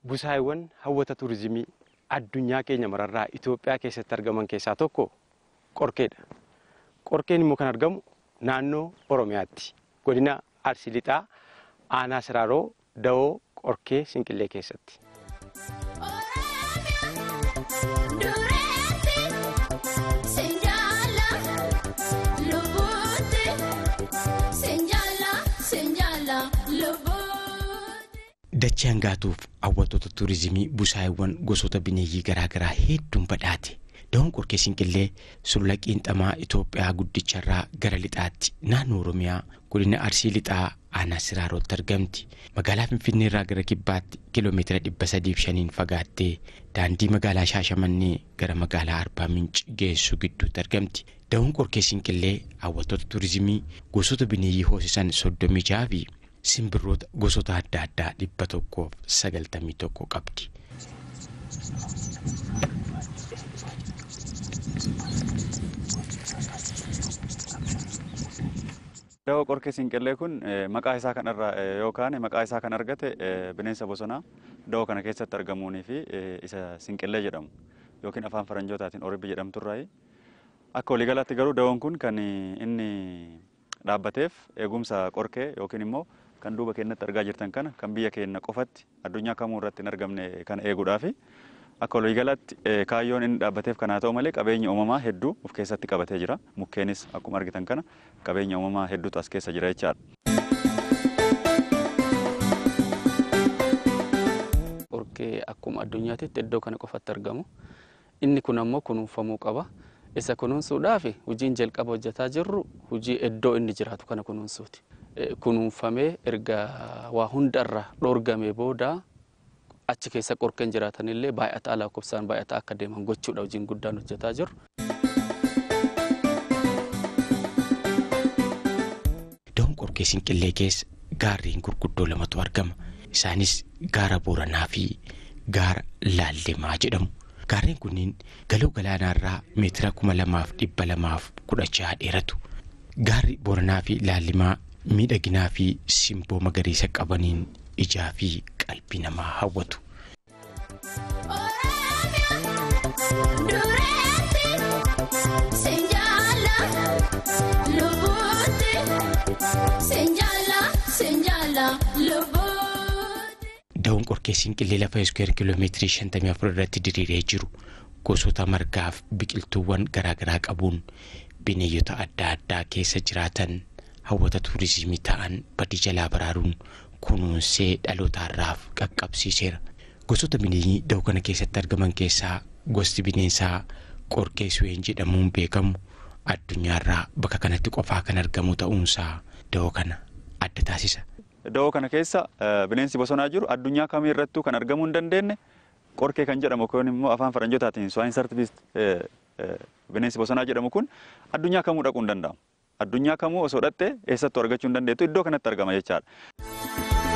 busaayiwwan hawwata turizimii addunyaa keenya mararraa Itoophiyaa keessatti argaman keessaa tokko qorkeedha. Qorkeen immoo kan argamu naannoo Oromiyaatti. Godina Arsii Lixaa aanaa Siraaroo Dawoo Qorkee Sinqillee keessatti. Dachee hangaatuuf hawwattoota turizimii busaayiwwan gosoota bineeyyii garaagaraa hedduun badhaate. Dawoon qorkee Sinqillee sulula qiinxamaa Itoophiyaa guddicharraa gara lixaatti naannoo Oromiyaa godina Arsii Lixaa aanaa Siraarootti argamti. Magaalaa Finfinneerraa gara kibbaatti kiiloomeetira dhibba sadiif shaniin fagaattee daandii magaalaa Shaashamannee gara magaalaa Arbaa Minci geessu gidduutti argamti. Dawoon qorkee Sinqillee hawwattoota turizimii gosoota bineeyyii hoosisan soddomii jaha fi simbirroota gosoota adda addaa dhibba tokkoof sagaltamii tokko qabdi. Dawoo qorkee Sinqillee kun maqaa isaa kanarraa yookaan maqaa isaa kan argate bineensa bosonaa dawoo kana keessatti argamuunii fi isa Sinqillee jedhamu yookiin afaan faranjootaatiin oribbi jedhamturraayi. Akka waliigalaatti garuu dawoon kun kan inni dhaabbateef eegumsa qorkee yookiin immoo kan duuba keenyatti argaa jirtan kana kan biyya keenya qofatti addunyaa kamuu irratti hin argamne kana eeguudhaafi akka waliigalaatti kaayyoon inni dhaabbateef kanaa ta'u malee qabeenya uumamaa hedduu of keessatti qabatee jira. Mukkeenis akkuma argitan kana qabeenya uumamaa hedduutu as keessa jira jechaadha. Qorkee akkuma addunyaatti iddoo kana qofatti argamu. Inni kun ammoo kunuunfamuu qaba. Isa kunuunsuudhaaf hojiin jalqaba hojjetaa jirru hojii iddoo inni jiraatu kana kunuunsuuti. Kunuunfamee erga waa hundarra dhoorgamee booda achi keessa qorkeen jiraatanillee baay'ataa lakkoofsaan baay'ataa akka deeman gochuudha hojiin guddaan hojjetaa jiru. Dawoon qorkee Sinqillee keessa gaarreen gurguddoo lamatu argama. Isaanis gaara Booranaa fi gaara Laallemaa jedhamu. Gaarreen kunniin galoo galaanaarraa meetira kuma lamaaf dhibba lamaaf kudha jaha dheeratu. Gaarri Booranaa fi Laallemaa miidhaginaa fi simboo magariisa qabaniin ijaa fi qalbii namaa hawwatu. Dawoon qorkee Sinqillee lafa iskuweer kiiloomeetirii shantamii afur irratti diriiree jiru gosoota margaaf biqiltuuwwan garaagaraa qabuun bineeyyota adda addaa keessa jiraatan hawwata tuurizimii ta'an badii jalaa baraaruun kunuunsee dhalootaarraaf qaqqabsiiseera. Gosoota bineeyyii dawoo kana keessatti argaman keessaa gosti bineensaa qorkee suween jedhamuun beekamu addunyaarraa bakka kanatti qofaa kan argamu ta'uunsaa dawoo kana adda taasisa. Dawoo kana keessa bineensi bosonaa jiru addunyaa kamii irrattuu kan argamuu hin dandeenye qorkee kan jedhamu yookiin immoo afaan faranjootaatiin swine sartifiist bineensi bosonaa jedhamu kun addunyaa kamuu dhaquu hin danda'amu. Addunyaa kamuu osoo dhatte eessattuu argachuu hin dandeettu iddoo kanatti argama jechaadha.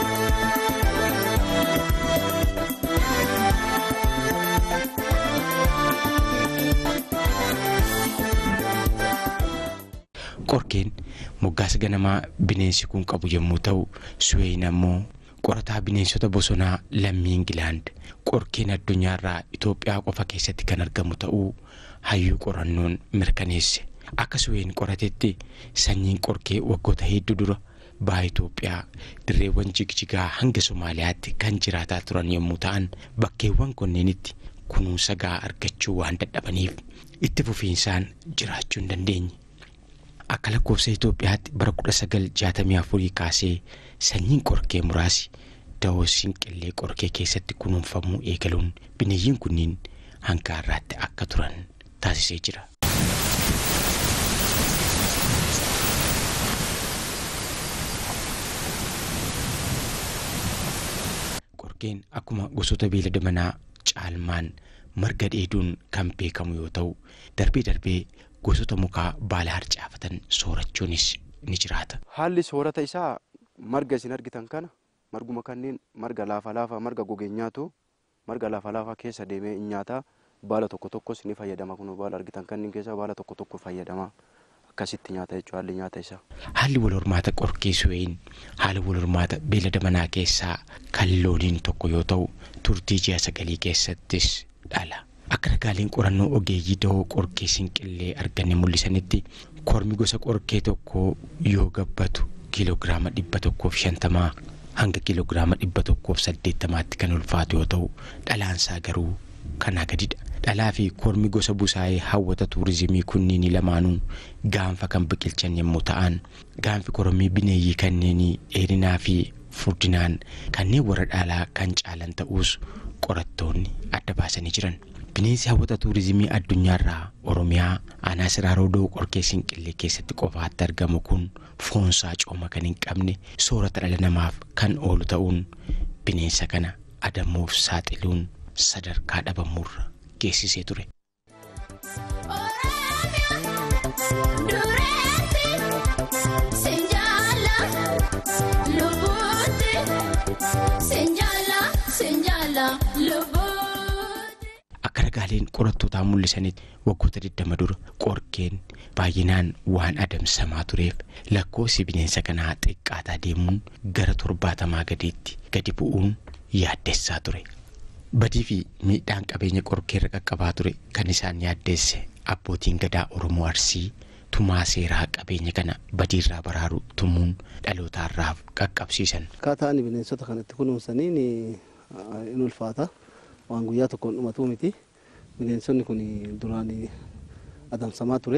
Qorkeen moggaasa ganamaa bineensi kun qabu yommuu ta'u suween ammoo qorataa bineensota bosonaa lammii Ingilaand qorkeen addunyaarraa Itoophiyaa qofa keessatti kan argamu ta'uu hayyuu qorannoon mirkaneesse. Akka suween qoratetti sanyiin qorkee waggoota hedduu dura baha Itoophiyaa dirreewwan jigjigaa hanga Somaaliyaatti kan jiraataa turan yommuu ta'an bakkeewwan kunneenitti kunuunsa gahaa argachuu waan dadhabaniif itti fufiinsaan jiraachuu hin dandeenye. Akka lakkoofsa Itoophiyaatti bara kudha sagal jaatamii afurii kaasee sanyiin qorkee muraasi dawoo Sinqillee qorkee keessatti kunuunfamuu eegaluun bineeyyiin kunniin hanga har'aatti akka turan taasisee jira. Qorkeen akkuma gosoota beelada manaa caalmaan marga dheeduun kan beekamu yoo ta'u darbee darbee gosoota mukaa baala harcaafatan soorachuunis ni jiraata. Haalli soorata isaa marga isin argitan kana marguma kanneen marga laafa laafa marga gogee nyaatu marga laafa laafa keessa deemee nyaata baala tokko tokkos ni fayyadama kun baala argitan kanneen keessa baala tokko tokko fayyadama akkasitti nyaata jechuudha haalli nyaata isaa. Haalli wal hormaata qorkee su'een haala wal hormaata beelada manaa keessaa kan looniin tokko yoo ta'u turtii ji'a sagalii keessattis dhala. Akka ragaaleen qorannoo ogeeyyii dahoo qorkee sinqillee arganne mul'isanitti kormi gosa qorkee tokko yoo gabbatu kiiloogiraama dhibba tokkoof shantamaa hanga kiiloogiraama dhibba tokkoof saddeettamaatti kan ulfaatu yoo ta'u dhalaansaa garuu kanaa gadidha. Dhalaa fi kormi gosa busaayee hawwata tuurizimii kunniin lamaanuu gaanfa kan biqilchan yommuu ta'an gaanfi korommii bineeyyii kanneenii dheerinaa fi furdinaan kanneen warra dhaalaa kan caalan ta'us qorattoonni adda baasanii jiran. Bineensi hawwata tuurizimii addunyaarraa Oromiyaa aanaa siraaroo da'oo qorkee sinqillee keessatti qofaatti argamu kun foonsaa cooma kan hin qabne soorata dhala namaaf kan oolu ta'uun bineensa kana adamuuf saaxiluun sadarkaa dhabamurra geessisee ture. Akka ragaaleen qorattootaa mul'isanitti waggoota 20 dura qorkeen baay'inaan waan adamsamaa tureef lakkoofsi bineensa kanaa xiqqaataa deemuun gara torbaatamaa gadiitti gadi bu'uun yaaddessaa ture. Badii fi miidhaan qabeenya qorkeerra qaqqabaa ture kan isaan yaaddeesse abbootiin gadaa Oromoo Arsii tumaa seeraa qabeenya kana badiirraa baraaru tumuun dhalootaarraaf qaqqabsiisan. Akkaataan bineensota kanatti kunuunsaniin in ulfaata. waan guyyaa tokkoon dhumatuu miti bineensonni kun duraan adamsamaa ture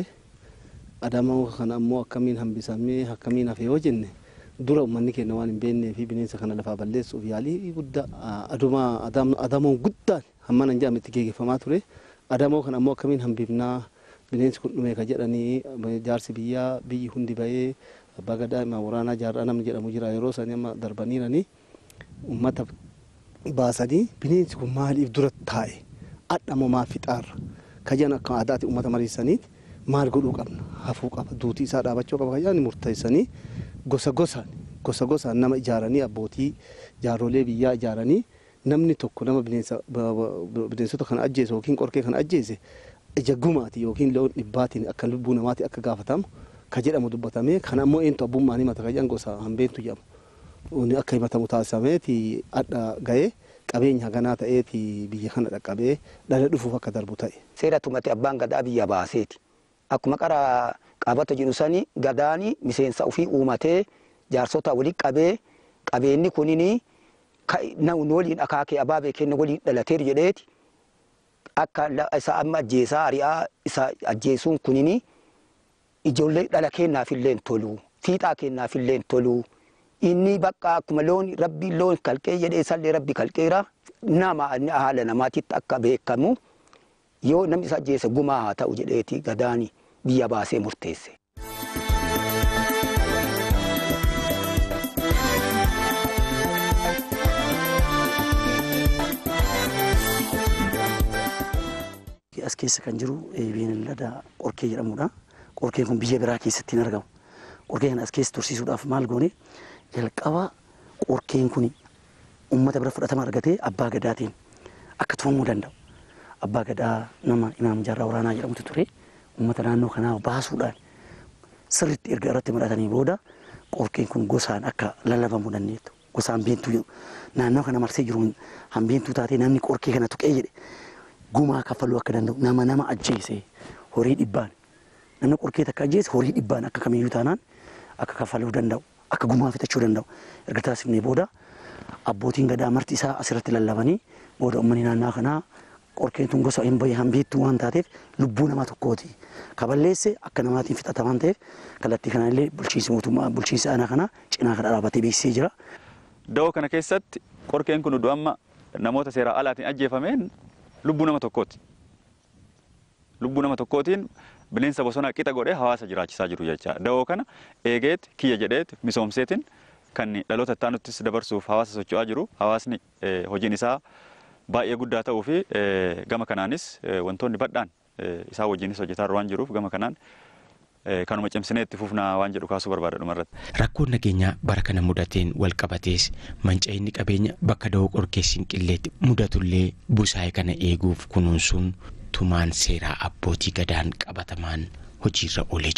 adamaa kana ammoo akkamiin hambisamee akkamiin hafe yoo jenne dura uummanni keenya waan hin beeknee fi bineensa kana lafaa balleessuuf yaalii guddaa aduma adamoon guddaan hamma nan jedhametti geeggeeffamaa ture adamoo kana ammoo akkamiin hambifnaa bineensi kun dhume ka jedhanii jaarsi biyyaa biyyi hundi bahee abbaa gadaa himaa waraanaa jaarraa namni jedhamu jira yeroo sanii amma darbaniiranii uummata baasanii bineensi kun maaliif dura taa'e adhamoo maaf fixaarra kajan akka aadaatti uummata mariisaniiti maal godhuu qabna hafuu qaba duutii isaa dhaabachuu qaba kajan murteessanii gosa gosaan gosa gosaan nama ijaaranii abbootii jaarrolee biyyaa ijaaranii namni tokko nama bineensota kana ajjeese yookiin qorkee kana ajjeese ija gumaati yookiin loon dhibbaatiin akka lubbuu namaatti akka gaafatamu ka jedhamu dubbatamee kan ammoo eentu abbummaan himata kajan gosa hambeentu jedhamu. akka himatamu taasisameeti adda ga'ee qabeenya haganaa ta'eeti biyya kana dhaqqabee dhala dhufuuf akka darbu ta'e. Seera tumate abbaan gadaa biyya baaseeti. Akkuma qara qaabata jedhu sani gadaani miseensa ofii uumatee jaarsota waliin qabee qabeenyi kunini namni waliin akaakee abaabee kenna waliin dhalateeru jedheeti akka isa amma ajjeesaa ari'aa isa ajjeesuun kunini ijoollee dhala kennaafillee tolu fiixaa kennaafillee tolu. inni bakka akkuma loon rabbi loon kalqee jedhee sallee rabbi kalqeera nama haala namaatitti akka beekamu yoo namni isa ajjeese gumaa haa ta'u jedheeti gadaani biyya baasee murteesse. As keessa kan jiru beeylada qorkee jedhamudha. Qorkeen kun biyya biraa keessatti hin argamu. Qorkee kana as keessa tursiisuudhaaf maal goone jalqaba qorkeen kun uummata bira fudhatama argatee abbaa gadaatiin akka tumamuu danda'u. Abbaa gadaa nama imaam jaarraa waraanaa jedhamutu ture. Uummata naannoo kanaa baasuudhaan sirriitti erga irratti maratanii booda qorkeen kun gosaan akka lallabamuu dandeettu. Gosa hambeentuu naannoo kana marsee jiru hambeentuu taatee namni qorkee kana tuqee jedhe gumaa kaffaluu akka danda'u nama nama ajjeese horii dhibbaan namni qorkee takka ajjeese horii dhibbaan akka kamiyyuu taanaan akka kaffaluu danda'u. akka gumaa fitachuu danda'u erga taasifnee booda abbootiin gadaa marti isaa asirratti lallabanii booda uummanni naannoo kanaa qorkeen tun gosa hin bahe hambeettuu waan taateef lubbuu nama tokkooti kaballeesse akka namaatiin fixata waan ta'eef kallattii kanallee bulchiinsi mootummaa bulchiinsi aanaa kanaa cinaa kana dhaabatee beeksisee jira. Da'oo kana keessatti qorkeen kun iddoo amma namoota seeraa alaatiin ajjeefameen lubbuu nama tokkooti. Lubbuu nama tokkootiin bineensa bosonaa qixa godhee hawaasa jiraachisaa jiru jecha da'oo kana eegeet kiyya jedheet misoomseetiin kan dhaloota itti aanuttis dabarsuuf hawaasa socho'aa jiru hawaasni hojiin isaa baay'ee guddaa ta'uu fi gama kanaanis wantoonni badhaan isaa wajjinis hojjetaa waan jiruuf gama kanaan kanuma cimsinee itti fufnaa waan jedhu kaasuu barbaada dhumarratti. Rakkoon nageenyaa bara kana mudateen wal qabatees manca'inni qabeenya bakka da'oo qorkee sinqilleetti mudatullee busaayee kana eeguuf kunuunsuun tumaan seeraa abbootii gadaan qabatamaan hojiirra oolee jira.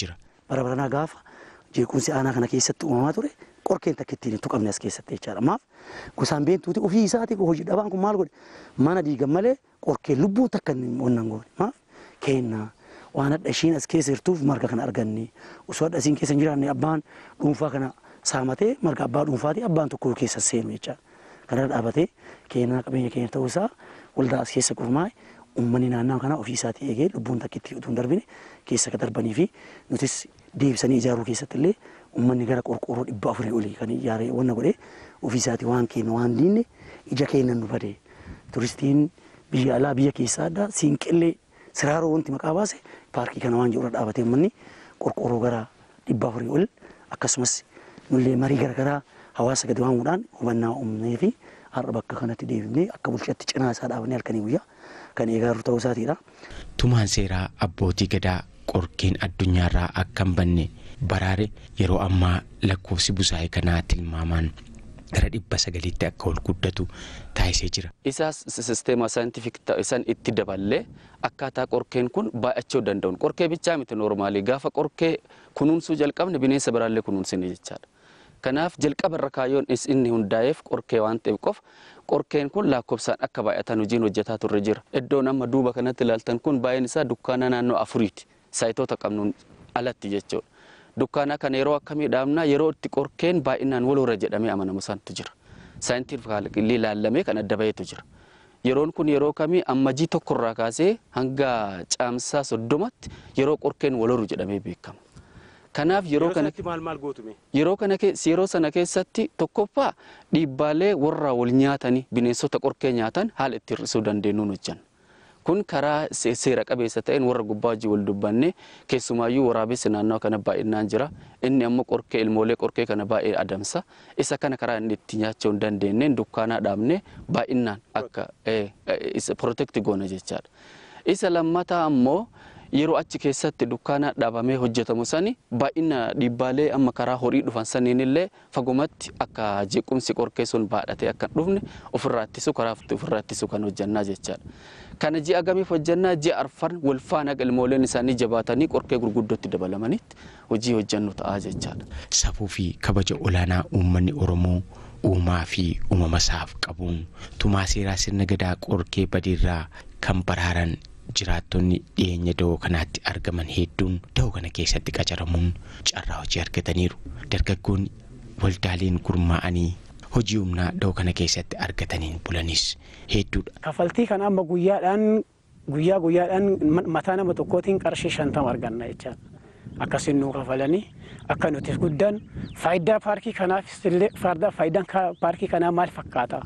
bara baranaa gaafa jeequmsi aanaa kana keessatti uumamaa ture qorkeen takka ittiin hin tuqamne as keessatti jechaadha. Maaf gosaan beentuuti ofii isaati hojii dhabaan kun maal godhe mana diigan malee qorkeen lubbuu takka hin onnan goone maaf kennaa waan hadha ishiin as keessa jirtuuf marga kana arganne osoo hadha isiin keessa hin jiraanne abbaan dhuunfaa kana saamatee marga abbaa dhuunfaati abbaan tokko keessa seenu jechaadha. Kana dhaabatee kennaa qabeenya keenya ta'uu isaa waldaa as keessa gurmaa'e uummanni naannoo kanaa ofii isaatii eegee lubbuun takka itti utuu hin darbine keessa akka darbanii fi nutis deebisanii ijaaruu keessatti illee uummanni gara qorqoorroo dhibba afurii olii kan ijaaree wanna godhee ofii isaatii waan kennu waan diinne ija keennan nu badee turistiin biyya alaa biyya keessaa addaa siinqillee siraaroo wanti maqaa baase paarkii kana waan jedhurra dhaabatee uummanni qorqoorroo gara dhibba afurii ol akkasumas nullee marii garaagaraa hawaasa gadi waamuudhaan hubannaa uumnee fi har'a bakka kanatti deebifnee akka bulchaatti cinaa isaa dhaabanii halkanii guyyaa kan eegaa jiru ta'uu isaatiidha. Tumaan seeraa abbootii gadaa qorkeen addunyaarraa akka hin banne baraare yeroo ammaa lakkoofsi busaa'ee kanaa tilmaamaan gara dhibba sagaliitti akka ol guddatu taasisee jira. Isaas sisteema saayintifik isaan itti daballee akkaataa qorkeen kun baay'achuu danda'uun qorkee bichaa miti noormaalii gaafa qorkee kunuunsuu jalqabne bineensa biraallee kunuunsine jechaadha. Kanaaf jalqaba irra kaayyoon inni hundaa'eef qorkee waan ta'eef qofa qorkeen kun lakkoofsaan akka baay'atan hojiin hojjetaa turre jira. Iddoon amma duuba kanatti ilaaltan kun baay'een isaa dukkaana naannoo afuriiti. Saayitoota qabnuun alatti jechuudha. Dukkaana kana yeroo akkamii dhaabnaa yeroo itti qorkeen baay'inaan walirra jedhamee amanamu santu jira. Saayintifikaalii ilaallamee kan adda baheetu jira. Yeroon kun yeroo kamii ammajii tokkorraa kaasee hanga caamsaa soddomatti yeroo qorkeen waloru jedhamee beekama. Kanaaf yeroo kana maal maal gootume? yeroo kana yeroo sana keessatti tokkoffaa dhiibbaalee warra wal nyaatanii bineensota qorkee nyaatan haala itti hir'isuu dandeenyuun hojjanna. Kun karaa seera qabeessa ta'een warra gubbaa hojii wal dubbanne keessumaayyuu waraabessi naannoo kana baay'inaan jira. Inni ammoo qorkee ilmoolee qorkee kana baay'ee adamsa. Isa kana karaa inni itti nyaachuu hin dandeenyeen dukkaanaa dhaabne baay'inaan akka isa protect goona jechaadha. Isa lammataa ammoo yeroo achi keessatti dukkaana dhaabamee hojjetamu sani baay'ina dhiibbaalee amma karaa horii dhufan saniin illee fagumatti akka jeequmsi qorkee sun baadhatee akka hin dhufne ofirraa ittisu karaa ofirraa ittisu kan hojjannaa jechaadha. Kana ji'a gamiif hojjannaa ji'a arfan wal faana ilmooleen isaanii jabaatanii qorkee gurguddootti dabalamanitti hojii hojjannu ta'aa jechaadha. Safuu fi kabaja olaanaa uummanni Oromoo uumaa fi uumama isaaf qabuun tumaa seeraa sirna gadaa qorkee badiirraa kan baraaran jiraattonni dhiyeenya da'oo kanaatti argaman hedduun da'oo kana keessatti qacaramuun carraa hojii argataniiru. Dargaggoonni waldaaleen gurmaa'anii hojii humnaa da'oo kana keessatti argataniin bulanis hedduudha. Kafaltii kan amma guyyaadhaan guyyaa guyyaadhaan mataa nama tokkootiin qarshii shantama arganna jechaadha. Akkasiin nuu kafalanii akka nuti guddan faayidaa paarkii kanaafis illee faayidaan paarkii kanaa maal fakkaata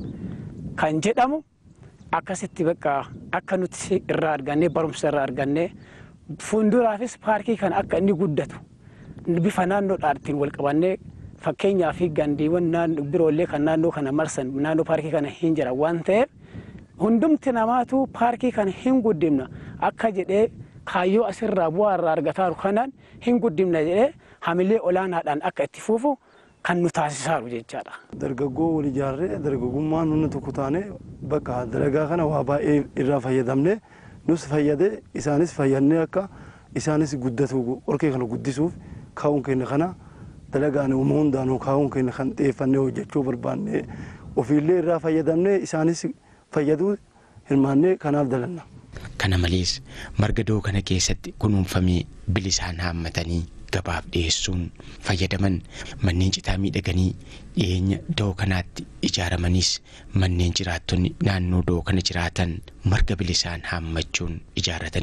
kan jedhamu akkasitti bakka akka nuti irraa argannee barumsa irraa argannee fuulduraafis paarkii kana akka inni guddatu bifa naannoodhaatiin wal qabannee fakkeenyaa fi gandiiwwan biroollee kan naannoo kana marsan naannoo paarkii kana hin jiran waan ta'eef hundumti namaatu paarkii kana hin guddimna akka jedhee kaayyoo asirraa bu'aa irraa argataaru kanaan hin guddimna jedhee hamilee olaanaadhaan akka itti fuufu kan nu taasisaaru jechaadha. Dargaggoo wal ijaarree dargaggummaan humna tokko taane bakka dalagaa kana waa baay'ee irraa fayyadamne nus fayyade isaanis fayyadnee akka isaanis guddatu qorkee kana guddisuuf kaa'uun keenya kana dalagaan uuma hundaanuu kaa'uun keenya kan xiyyeeffannee hojjechuu barbaanne ofiillee irraa fayyadamne isaanis fayyaduu hirmaannee kanaaf dalanna. Kana malees marga da'oo kana keessatti kunuunfamee bilisaan haammatanii gabaaf dhiyeessuun fayyadaman manneen citaa miidhaganii dhiyeenya da'oo kanaatti ijaaramaniis manneen jiraattonni naannoo da'oo kana jiraatan marga bilisaan haammachuun ijaarratanii.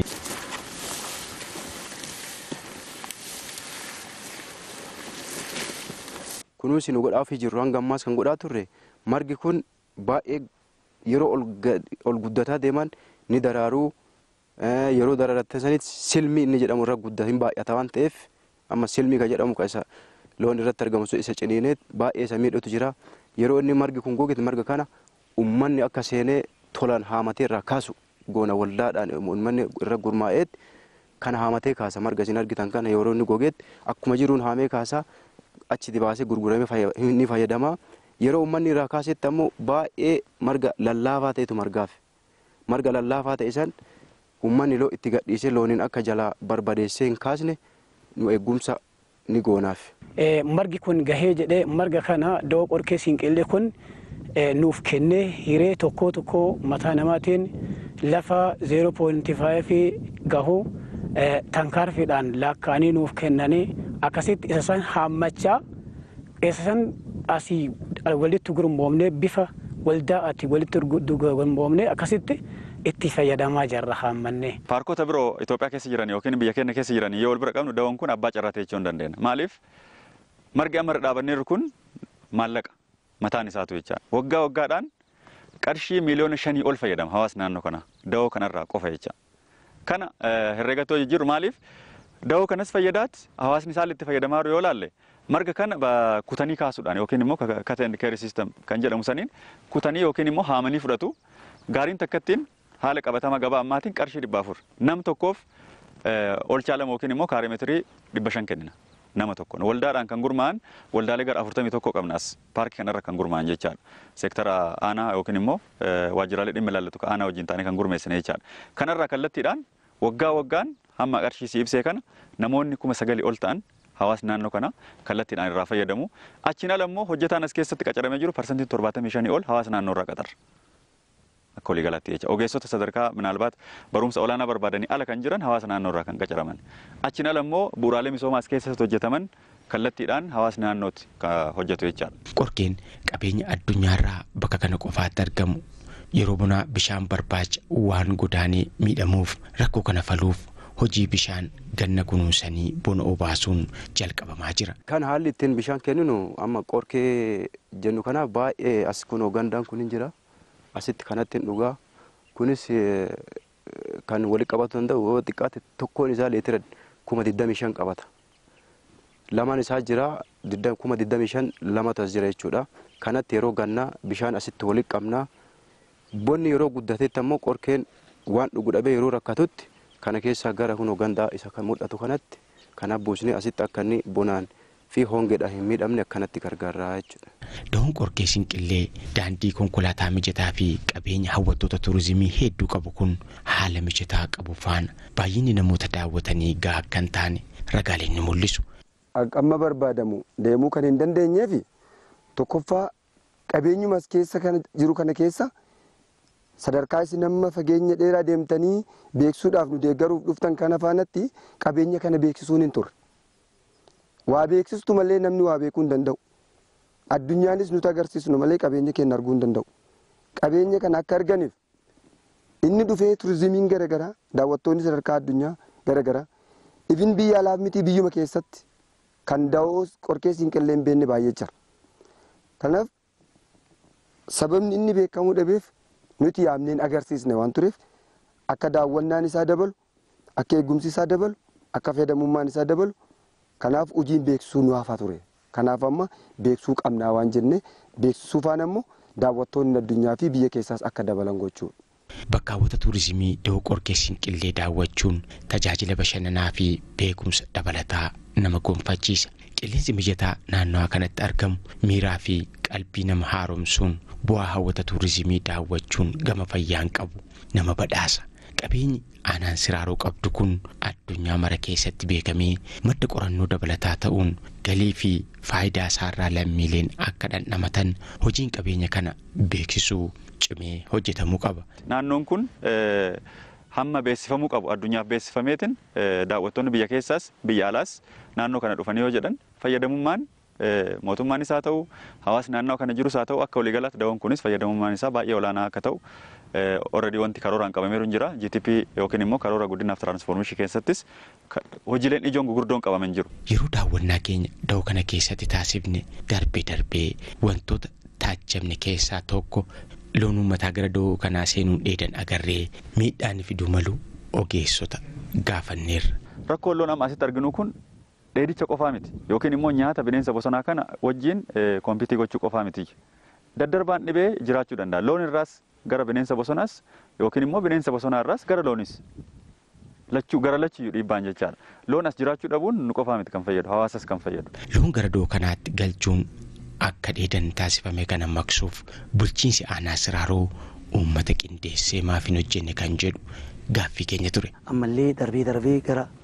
kunuunsi nu godhaafii jirru hanga ammaas kan godhaa turre margi kun baay'ee yeroo ol guddataa deeman ni daraaruu yeroo dararatte sanitti silmi inni jedhamu irra guddaa hin baay'ata waan ta'eef amma silmii kan jedhamu isa loon irratti argamu isa ciniineet baay'ee isa miidhutu jira yeroo inni margi kun gogeet marga kana ummanni akka seenee tolan haamatee irraa kaasu goona waldaadhaan ummanni irra gurmaa'eet kana haamatee kaasa marga isin argitan kana yeroo inni gogeet akkuma jiruun haamee kaasaa achi dibaasee gurguramee ni fayyadama yeroo ummanni irraa kaasetti ammoo baay'ee marga lallaafaa ta'etu margaaf marga lallaafaa ta'e san ummanni loo itti gadhiisee looniin akka jalaa barbadeessee hin kaasne nu eegumsa ni goonaaf. Eh, margi kun gahee jedhee marga kana da'oo qorkee siinqillee kun eh, nuuf kennee hiree tokko tokko mataa namaatiin lafa 0.5 gahu eh, tankaarfiidhaan laakkaanii nuuf kennanii akkasitti isa san haammachaa isa san asii walitti gurmoomnee bifa waldaa ati walitti gurmoomnee akkasitti itti fayyadamaa jirra haammannee. Paarkota biroo Itoophiyaa keessa jiran yookiin biyya keenya keessa jiran yoo wal bira qabnu da'oon kun abbaa carraa ta'e jechuu hin dandeenya. Maaliif margi amma irra dhaabanneerru kun maallaqa mataan isaatu jecha waggaa waggaadhaan qarshii miiliyoona shanii ol fayyadama hawaasni naannoo kana da'oo kanarraa qofa jecha. Kana herreegatoo jijjiiru maaliif da'oo kanas fayyadaatti hawaasni isaan itti fayyadamaa jiru yoo laalle marga kana kutanii kaasuudhaan yookiin immoo cut and carry system kan jedhamu saniin kutanii yookiin immoo haamanii fudhatu gaariin takkattiin haala qabatama gabaa ammaatiin qarshii dhibba afur nam tokkoof olchaa lama yookiin immoo kaarimeetirii dhibba shan kennina nama tokkoon waldaadhaan kan gurmaa'an waldaalee gara afurtamii tokko qabnas paarkii kanarra kan gurmaa'an jechaadha seektara aanaa yookiin immoo waajjiraalee dhimma ilaallatu aanaa wajjin taanee kan gurmeessine jechaadha kanarraa kallattiidhaan waggaa waggaan hamma qarshii si ibsee kana namoonni kuma sagalii ol ta'an hawaasni naannoo kana kallattiidhaan irraa fayyadamu achiin ala immoo hojjetaan as keessatti qacaramee jiru parsantiin torbaatamii shanii ol hawaasa naannoo irraa qaxarra. akka walii galaatti jecha ogeessota sadarkaa minaalbaat barumsa olaanaa barbaadanii ala kan jiran hawaasa naannoo irraa kan qacaraman achiin ala immoo bu'uuraalee misoomaa as keessatti hojjetaman kallattiidhaan hawaasni naannootti hojjetu jechaadha. Qorkeen qabeenya addunyaarraa bakka kana qofaatti argamu yeroo bonaa bishaan barbaacha waan godaanee miidhamuuf rakkoo kana faluuf hojii bishaan ganna kunuunsanii bona obaasuun jalqabamaa jira. Kan haalli ittiin bishaan kenninu amma qorkee jennu kanaaf baay'ee as kunoo gandaan kun hin jira. asitti kanatti dhugaa kunis kan walitti qabatu danda'u yoo xiqqaate tokkoon isaa leetira kuma digdamii shan qabata. Lamaan isaa jira kuma digdamii shan lamatu as jira jechuudha. Kanatti yeroo gannaa bishaan asitti walitti qabnaa. Bonni yeroo guddatetti ammoo qorkeen waan dhugu dhabee yeroo rakkatutti kana keessaa gara kunoo gandaa isa kan mul'atu kanatti kanaaf buusnee asitti akka inni bonaan fi hongeedhaan hin miidhamne akkanatti gargaaraa jechuudha. Da'oon qorkee sinqillee daandii konkolaataa mijataa fi qabeenya hawwattoota turizimii hedduu qabu kun haala mijataa qabu faana baay'inni namoota daawwatanii gahaa kan taane ragaaleen ni mul'isu. Amma barbaadamu deemuu kan hin dandeenyeef tokkoffaa qabeenyumas keessa kan jiru kana keessa sadarkaa isin amma fageenya dheeraa deemtanii beeksisuudhaaf nu deeggaruuf dhuftan kana faanatti qabeenya kana beeksisuun hin turre. waa beeksistu malee namni waa beekuu hin danda'u. Addunyaanis nuti agarsiisnu malee qabeenya keenya arguu hin danda'u. Qabeenya kana akka arganiif inni dhufee turizimiin garaagaraa daawwattoonni sadarkaa addunyaa garaagaraa ifin biyya alaaf miti biyyuma keessatti kan da'oo qorkee siinqillee hin beekne baay'ee jira. Kanaaf sababni inni beekamuu dhabeef nuti yaamneen agarsiisne waan tureef akka daawwannaan isaa dabalu akka eegumsi isaa dabalu akka fayyadamummaan isaa dabalu kanaaf hojiin beeksisuu nu hafaa ture kanaaf amma beeksisuu qabnaa waan jenne beeksisuu faana ammoo daawwattoonni addunyaa fi biyya keessaas akka dabalan gochuudha. Bakkaawwata tuurizimii dhihoo qorkee sinqillee daawwachuun tajaajila bashannanaa fi beekumsa dabalataa nama gonfachiisa. Qilleensi mijataa naannawaa kanatti argamu miiraa fi qalbii nama haaromsuun bu'aa hawwata tuurizimii daawwachuun gama fayyaan qabu nama badhaasa. Qabeenyi aanaan siraaroo qabdu kun addunyaa mara keessatti beekamee madda qorannoo dabalataa ta'uun galii fi faayidaa isaarraa lammiileen akka dhandhamatan hojiin qabeenya kana beeksisuu cimee hojjetamuu qaba. Naannoon kun hamma beeksifamuu qabu addunyaaf beeksifameetiin daawwattoonni biyya keessaas biyya alaas naannoo kana dhufanii yoo jedhan fayyadamummaan mootummaanis haa ta'u hawaasni naannoo kana jirus haa ta'u akka waliigalaatti da'oon kunis fayyadamummaan isaa baay'ee olaanaa akka ta'u already wanti karooraan qabameeru hin jira GTP yookiin immoo karoora guddinaaf tiraansfoormeeshii keessattis hojiileen ijoon gurguddoon qabaman jiru. Yeroo daawwannaa keenya da'oo kana keessatti taasifne darbee darbee wantoota taajjabne keessaa tokko loon uummataa gara da'oo kanaa seenuun dheedan agarree miidhaan fiduu malu ogeessota gaafanneerra. Rakkoon loon amma asitti arginu kun dheedicha qofaa miti yookiin immoo nyaata bineensa bosonaa kana wajjin kompiitii gochuu qofaa miti. Daddarbaan dhibee jiraachuu danda'a. Loon irraas gara bineensa bosonaas yookiin immoo bineensa bosonaa irraas gara loonis lachuu gara lachiyyuu dhiibbaan jechaadha. Loon as jiraachuu dhabuun nu qofaa miti kan fayyadu hawaasas kan fayyadu. Loon gara da'oo kanaatti galchuun akka dheedan taasifame kana maqsuuf bulchiinsi aanaa siraaroo uummata qindeessee maaf hin hojjenne kan jedhu gaaffii keenya ture. Ammallee darbee darbee gara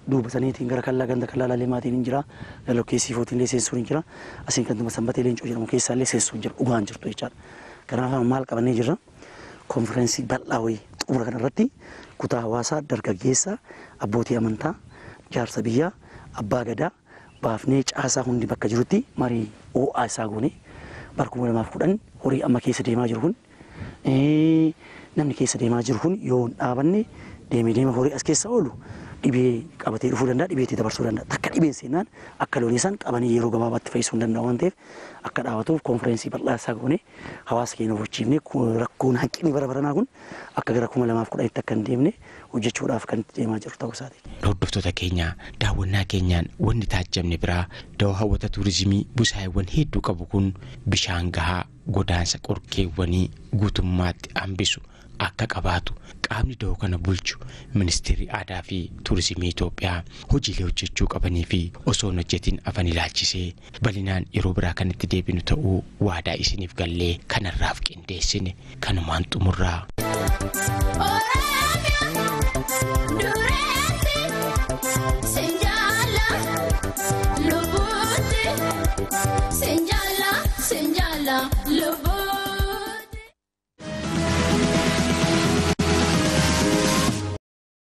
duubataniitiin gara kallaa ganda kallaa laalee maatiin hin jira galokkeessii footiin illee seensuun hin jira asiin kan sanbatee leencoo jedhamu keessaa illee seensuun jira dhugaan jirtu jechaadha. Kanaaf maal qabannee jirra konfiraansii bal'aa wayii xumura kanarratti kutaa hawaasaa dargaggeessaa abbootii amantaa jaarsa biyyaa abbaa gadaa baafnee caasaa hundi bakka jirutti marii ho'aa isaa goone bara kuma lamaaf kudhan horii amma keessa deemaa jiru kun namni keessa deemaa jiru kun yoo hin dhaabanne deemee deema horii as keessa oolu dhibee qabatee dhufuu danda'a dhibee itti dabarsuu danda'a takka dhibeen seenaan akka loonii isaan qabanii yeroo gabaabaatti fayyisuu hin danda'u waan ta'eef akka dhaabatuuf konfiraansii bal'aa isaa goone hawaasa keenya hubachiifne rakkoon hanqinni bara baranaa kun akka gara kuma lamaaf kudhanitti akka hin deemne hojjechuudhaaf kan itti deemaa jiru ta'uu isaati. Hordoftoota keenya daawwannaa keenyaan wanni taajjabne biraa dawaa hawwata tuurizimii busaayiwwan hedduu qabu kun bishaan gahaa godaansa qorkeewwanii guutummaatti hambisu akka qabaatu qaamni da'oo kana bulchu ministeerri aadaa fi tuurizimii Itoophiyaa hojiilee hojjechuu qabanii fi osoo hin hojjetin afan ilaalchisee bal'inaan yeroo biraa kan itti deebinu ta'uu waadaa isiniif gallee kanarraaf qindeessine kanumaan xumurraa.